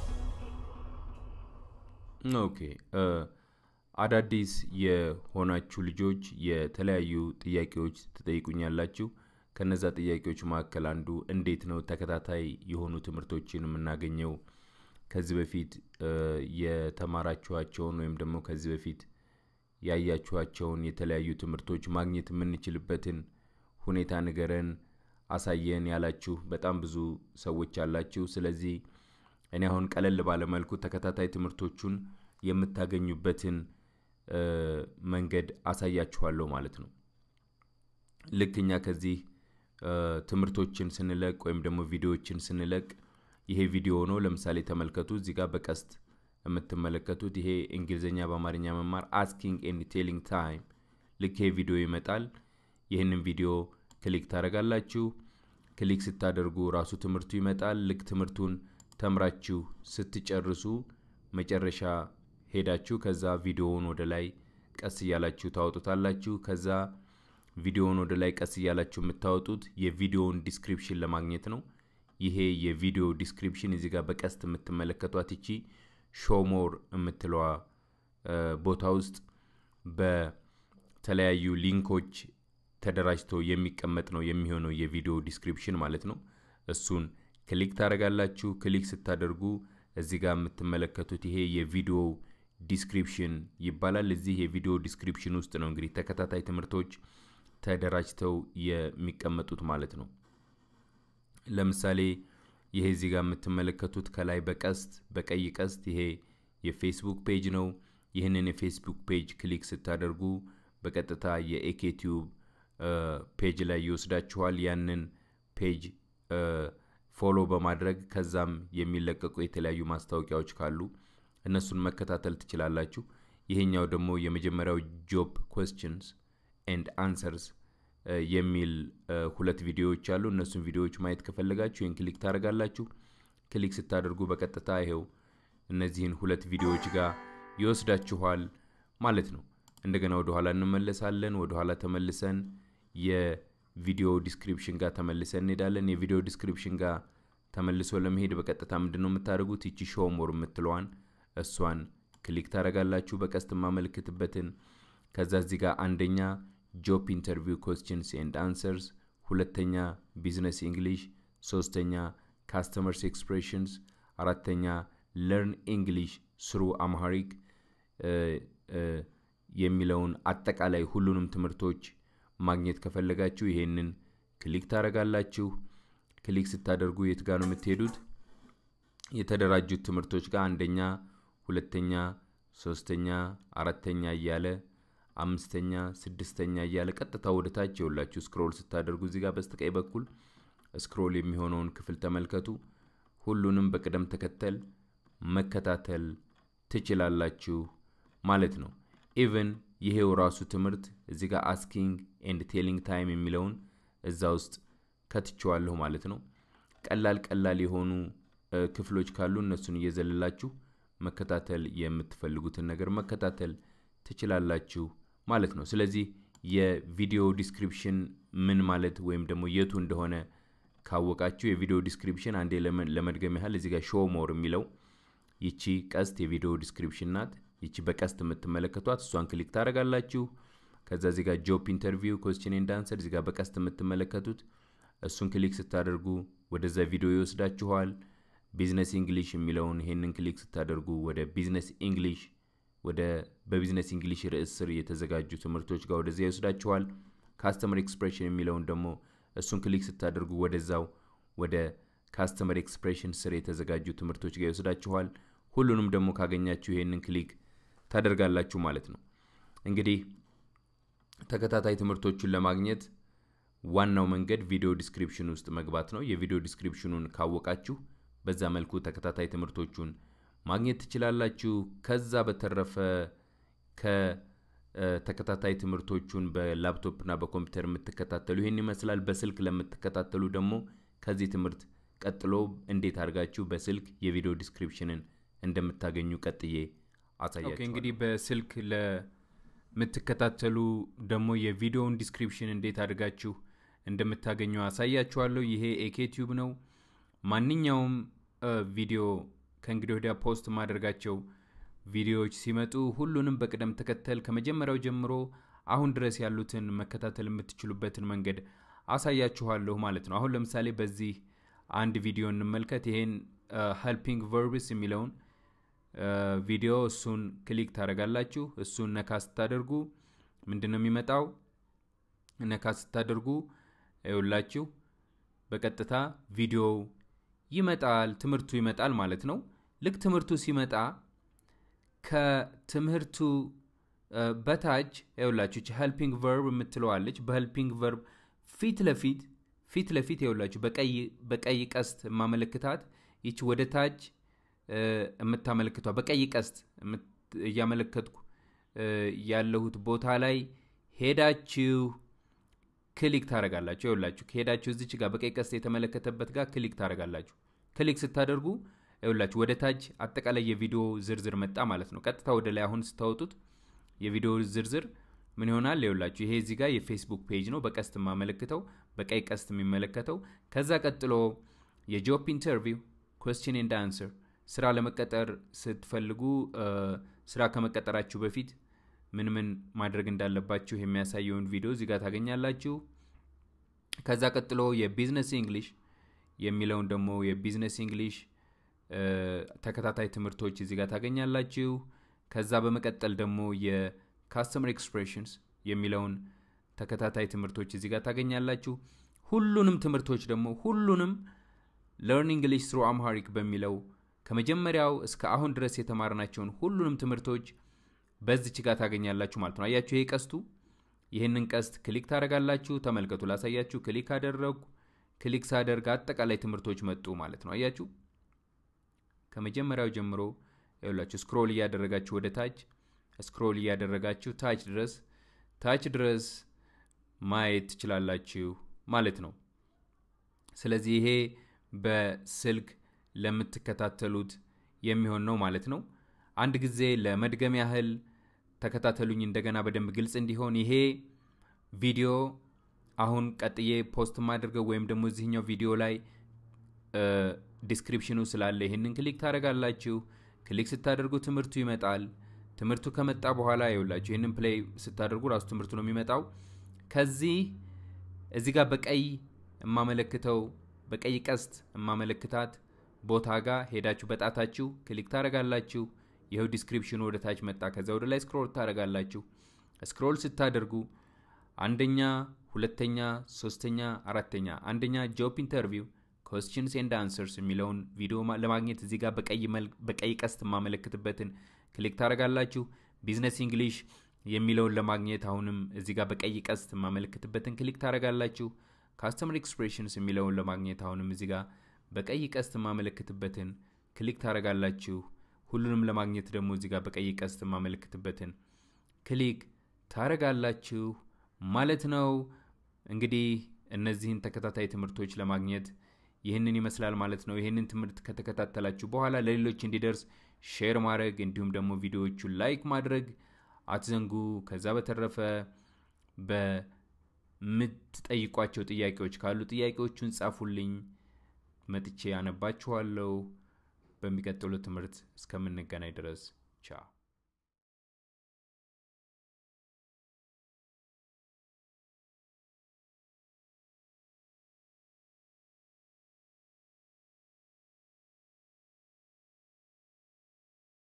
ኦኬ አዳዲስ የሆናችሁ ልጆች የተለያዩ ጥያቄዎች ትጠይቁኛላችሁ ከነዛ ጥያቄዎች መካከል አንዱ እንዴት ነው ተከታታይ የሆኑ ትምህርቶችን የምናገኘው ከዚህ በፊት የተማራችኋቸውን ወይም ደግሞ ከዚህ በፊት ያያችኋቸውን የተለያዩ ትምህርቶች ማግኘት የምንችልበትን ሁኔታ ንገረን አሳየን ያላችሁ በጣም ብዙ ሰዎች አላችሁ ስለዚህ እኔ አሁን ቀለል ባለመልኩ ተከታታይ ትምህርቶቹን የምታገኙበትን መንገድ አሳያችኋለሁ ማለት ነው ልክ እኛ ከዚህ ትምህርቶችን ስንለቅ ወይም ደግሞ ቪዲዮዎችን ስንለቅ ይሄ ቪዲዮ ነው ለምሳሌ ተመልከቱ እዚህ ጋር በቀስት የምትመለከቱት ይሄ እንግሊዝኛ በአማርኛ መማር አስኪንግ ኤንድ ቴሊንግ ታይም ልክ ይሄ ቪዲዮ ይመጣል ይህንን ቪዲዮ ክሊክ ታደረጋላችሁ ክሊክ ስታደርጉ ራሱ ትምህርቱ ይመጣል። ልክ ትምህርቱን ተምራችሁ ስትጨርሱ መጨረሻ ሄዳችሁ ከዛ ቪዲዮውን ወደ ላይ ቀስ እያላችሁ ታወጡታላችሁ። ከዛ ቪዲዮውን ወደ ላይ ቀስ እያላችሁ የምታወጡት የቪዲዮውን ዲስክሪፕሽን ለማግኘት ነው። ይሄ የቪዲዮ ዲስክሪፕሽን እዚህ ጋር በቀስት የምትመለከቷት ይቺ ሾሞር የምትለዋ ቦታ ውስጥ በተለያዩ ሊንኮች ተደራጅቶ የሚቀመጥ ነው የሚሆነው የቪዲዮ ዲስክሪፕሽን ማለት ነው። እሱን ክሊክ ታደርጋላችሁ። ክሊክ ስታደርጉ እዚህ ጋር የምትመለከቱት ይሄ የቪዲዮ ዲስክሪፕሽን ይባላል። እዚህ የቪዲዮ ዲስክሪፕሽን ውስጥ ነው እንግዲህ ተከታታይ ትምህርቶች ተደራጅተው የሚቀመጡት ማለት ነው። ለምሳሌ ይሄ እዚህ ጋር የምትመለከቱት ከላይ በቀስት በቀይ ቀስት ይሄ የፌስቡክ ፔጅ ነው። ይህንን የፌስቡክ ፔጅ ክሊክ ስታደርጉ በቀጥታ የኤኬቲዩብ ፔጅ ላይ ይወስዳችኋል። ያንን ፔጅ ፎሎ በማድረግ ከዛም የሚለቀቁ የተለያዩ ማስታወቂያዎች ካሉ እነሱን መከታተል ትችላላችሁ። ይሄኛው ደግሞ የመጀመሪያው ጆብ ኮስችንስ ኤንድ አንሰርስ የሚል ሁለት ቪዲዮዎች አሉ። እነሱን ቪዲዮዎች ማየት ከፈለጋችሁ ይህን ክሊክ ታደርጋላችሁ። ክሊክ ስታደርጉ በቀጥታ ይሄው እነዚህን ሁለት ቪዲዮዎች ጋር ይወስዳችኋል ማለት ነው። እንደገና ወደኋላ እንመለሳለን። ወደኋላ ተመልሰን የቪዲዮ ዲስክሪፕሽን ጋር ተመልሰን እንሄዳለን። የቪዲዮ ዲስክሪፕሽን ጋር ተመልሶ ለመሄድ በቀጥታ ምንድን ነው የምታደርጉት? ይቺ ሾሞር የምትለዋን እሷን ክሊክ ታደርጋላችሁ፣ በቀስት የማመልክትበትን። ከዛ እዚህ ጋር አንደኛ ጆብ ኢንተርቪው ኮስችንስ ኤንድ አንሰርስ፣ ሁለተኛ ቢዝነስ እንግሊሽ፣ ሶስተኛ ካስተመርስ ኤክስፕሬሽንስ፣ አራተኛ ለርን እንግሊሽ ስሩ አምሃሪክ የሚለውን አጠቃላይ ሁሉንም ትምህርቶች ማግኘት ከፈለጋችሁ ይሄንን ክሊክ ታደርጋላችሁ። ክሊክ ስታደርጉ የት ጋር ነው የምትሄዱት? የተደራጁት ትምህርቶች ጋር አንደኛ፣ ሁለተኛ፣ ሶስተኛ፣ አራተኛ እያለ አምስተኛ፣ ስድስተኛ እያለ ቀጥታ ወደ ታች የውላችሁ ስክሮል ስታደርጉ እዚህ ጋር በስተቀኝ በኩል ስክሮል የሚሆነውን ክፍል ተመልከቱ። ሁሉንም በቅደም ተከተል መከታተል ትችላላችሁ ማለት ነው። ኢቨን ይሄው ራሱ ትምህርት እዚህ ጋር አስኪንግ ኤንድ ቴሊንግ ታይም የሚለውን እዛ ውስጥ ከትችዋለሁ ማለት ነው። ቀላል ቀላል የሆኑ ክፍሎች ካሉ እነሱን እየዘለላችሁ መከታተል የምትፈልጉትን ነገር መከታተል ትችላላችሁ ማለት ነው። ስለዚህ የቪዲዮ ዲስክሪፕሽን ምን ማለት ወይም ደግሞ የቱ እንደሆነ ካወቃችሁ የቪዲዮ ዲስክሪፕሽን አንዴ ለመድገም ያህል እዚህ ጋር ሾው ሞር የሚለው ይቺ ቀስት የቪዲዮ ዲስክሪፕሽን ናት። ይቺ በቀስት የምትመለከቷት እሷን ክሊክ ታደርጋላችሁ። ከዛ እዚህ ጋር ጆብ ኢንተርቪው ኮስችን ኤንድ አንሰር እዚህ ጋር በቀስት የምትመለከቱት እሱን ክሊክ ስታደርጉ ወደዛ ቪዲዮ ይወስዳችኋል። ቢዝነስ እንግሊሽ የሚለውን ይሄንን ክሊክ ስታደርጉ ወደ ቢዝነስ እንግሊሽ ወደ በቢዝነስ እንግሊሽ ርዕስ ስር የተዘጋጁ ትምህርቶች ጋር ወደዚያ ይወስዳችኋል። ካስተመር ኤክስፕሬሽን የሚለውን ደግሞ እሱን ክሊክ ስታደርጉ ወደዛው ወደ ካስተመር ኤክስፕሬሽን ስር የተዘጋጁ ትምህርቶች ጋር ይወስዳችኋል። ሁሉንም ደግሞ ካገኛችሁ ይሄንን ክሊክ ታደርጋላችሁ ማለት ነው። እንግዲህ ተከታታይ ትምህርቶቹን ለማግኘት ዋናው መንገድ ቪዲዮ ዲስክሪፕሽን ውስጥ መግባት ነው። የቪዲዮ ዲስክሪፕሽኑን ካወቃችሁ በዛ መልኩ ተከታታይ ትምህርቶቹን ማግኘት ትችላላችሁ። ከዛ በተረፈ ከተከታታይ ትምህርቶቹን በላፕቶፕና በኮምፒውተር የምትከታተሉ ይህን ይመስላል። በስልክ ለምትከታተሉ ደግሞ ከዚህ ትምህርት ቀጥሎ እንዴት አድርጋችሁ በስልክ የቪዲዮ ዲስክሪፕሽንን እንደምታገኙ ቀጥዬ አሳያችኋለሁ። እንግዲህ በስልክ ለምትከታተሉ ደግሞ የቪዲዮውን ዲስክሪፕሽን እንዴት አድርጋችሁ እንደምታገኙ አሳያችኋለሁ። ይሄ ኤኬቲዩብ ነው። ማንኛውም ቪዲዮ ከእንግዲህ ወዲያ ፖስት ማደርጋቸው ቪዲዮዎች ሲመጡ ሁሉንም በቅደም ተከተል ከመጀመሪያው ጀምሮ አሁን ድረስ ያሉትን መከታተል የምትችሉበትን መንገድ አሳያችኋለሁ ማለት ነው። አሁን ለምሳሌ በዚህ አንድ ቪዲዮ እንመልከት። ይሄን ሄልፒንግ ቨርብስ የሚለውን ቪዲዮ እሱን ክሊክ ታደርጋላችሁ። እሱን ነካ ስታደርጉ ምንድን ነው የሚመጣው? ነካ ስታደርጉ ይውላችሁ በቀጥታ ቪዲዮው ይመጣል፣ ትምህርቱ ይመጣል ማለት ነው። ልክ ትምህርቱ ሲመጣ ከትምህርቱ በታች ይውላችሁ ሄልፒንግ ቨርብ የምትለዋለች። በሄልፒንግ ቨርብ ፊት ለፊት ፊት ለፊት ይውላችሁ በቀይ ቀስት የማመለክታት ይች ወደ ታች የምታመለክቷ በቀይ ቀስት እያመለከትኩ ያለሁት ቦታ ላይ ሄዳችሁ ክሊክ ታደረጋላችሁ ይውላችሁ ከሄዳችሁ እዚች ጋር በቀይ ቀስት የተመለከተበት ጋር ክሊክ ታደረጋላችሁ ክሊክ ስታደርጉ ይውላችሁ ወደ ታች አጠቃላይ የቪዲዮ ዝርዝር መጣ ማለት ነው ቀጥታ ወደ ላይ አሁን ስታወጡት የቪዲዮ ዝርዝር ምን ይሆናል ይውላችሁ ይሄ እዚህ ጋር የፌስቡክ ፔጅ ነው በቀስት የማመለክተው በቀይ ቀስት የሚመለከተው ከዛ ቀጥሎ የጆብ ኢንተርቪው ኮስችን ኤንድ አንስር ስራ ለመቀጠር ስትፈልጉ ስራ ከመቀጠራችሁ በፊት ምን ምን ማድረግ እንዳለባችሁ የሚያሳየውን ቪዲዮ እዚህ ጋር ታገኛላችሁ ከዛ ቀጥሎ የቢዝነስ እንግሊሽ የሚለውን ደግሞ የቢዝነስ እንግሊሽ ተከታታይ ትምህርቶች እዚህ ጋር ታገኛላችሁ ከዛ በመቀጠል ደግሞ የካስተመር ኤክስፕሬሽንስ የሚለውን ተከታታይ ትምህርቶች እዚህ ጋር ታገኛላችሁ ሁሉንም ትምህርቶች ደግሞ ሁሉንም ለርን እንግሊሽ ስሩ አምሃሪክ በሚለው ከመጀመሪያው እስከ አሁን ድረስ የተማርናቸውን ሁሉንም ትምህርቶች በዚች ጋር ታገኛላችሁ ማለት ነው አያችሁ ይሄ ቀስቱ ይህንን ቀስት ክሊክ ታደረጋላችሁ ተመልከቱ ላሳያችሁ ክሊክ አደረጉ ክሊክ ሳደርግ አጠቃላይ ትምህርቶች መጡ ማለት ነው አያችሁ ከመጀመሪያው ጀምሮ ይላችሁ ስክሮል እያደረጋችሁ ወደ ታች ስክሮል እያደረጋችሁ ታች ድረስ ታች ድረስ ማየት ትችላላችሁ ማለት ነው ስለዚህ ይሄ በስልክ ለምትከታተሉት የሚሆን ነው ማለት ነው አንድ ጊዜ ለመድገም ያህል ተከታተሉኝ እንደገና በደንብ ግልጽ እንዲሆን ይሄ ቪዲዮ አሁን ቀጥዬ ፖስት ማድርገው ወይም ደግሞ እዚህኛው ቪዲዮ ላይ ዲስክሪፕሽኑ ስላለ ይህንን ክሊክ ታደረጋላችሁ ክሊክ ስታደርጉ ትምህርቱ ይመጣል ትምህርቱ ከመጣ በኋላ ይውላችሁ ይህንን ፕሌይ ስታደርጉ ራሱ ትምህርቱ ነው የሚመጣው ከዚህ እዚህ ጋር በቀይ የማመለክተው በቀይ ቀስት የማመለክታት ቦታ ጋር ሄዳችሁ በጣታችሁ ክሊክ ታደረጋላችሁ ይኸው ዲስክሪፕሽኑ ወደ ታች መጣ ከዛ ወደ ላይ ስክሮል ታደረጋላችሁ ስክሮል ስታደርጉ አንደኛ ሁለተኛ ሶስተኛ አራተኛ አንደኛ ጆብ ኢንተርቪው ኮስችንስ ኤንድ አንሰርስ የሚለውን ቪዲዮ ለማግኘት እዚህ ጋር በቀይ ቀስት የማመለክትበትን ክሊክ ታደረጋላችሁ ቢዝነስ እንግሊሽ የሚለውን ለማግኘት አሁንም እዚህ ጋር በቀይ ቀስት የማመለክትበትን ክሊክ ታደረጋላችሁ ካስተመር ኤክስፕሬሽንስ የሚለውን ለማግኘት አሁንም እዚህ ጋር በቀይ ቀስት የማመለክትበትን ክሊክ ታደረጋላችሁ ሁሉንም ለማግኘት ደግሞ እዚህ ጋር በቀይ ቀስት የማመለክትበትን ክሊክ ታረጋላችሁ ማለት ነው እንግዲህ እነዚህን ተከታታይ ትምህርቶች ለማግኘት ይህንን ይመስላል ማለት ነው ይህንን ትምህርት ከተከታተላችሁ በኋላ ለሌሎች እንዲደርስ ሼር ማድረግ እንዲሁም ደግሞ ቪዲዮዎቹን ላይክ ማድረግ አትዘንጉ ከዛ በተረፈ በምትጠይቋቸው ጥያቄዎች ካሉ ጥያቄዎቹን ጻፉልኝ መጥቼ ያነባችኋለሁ በሚቀጥሉ ትምህርት እስከምንገናኝ ድረስ ቻ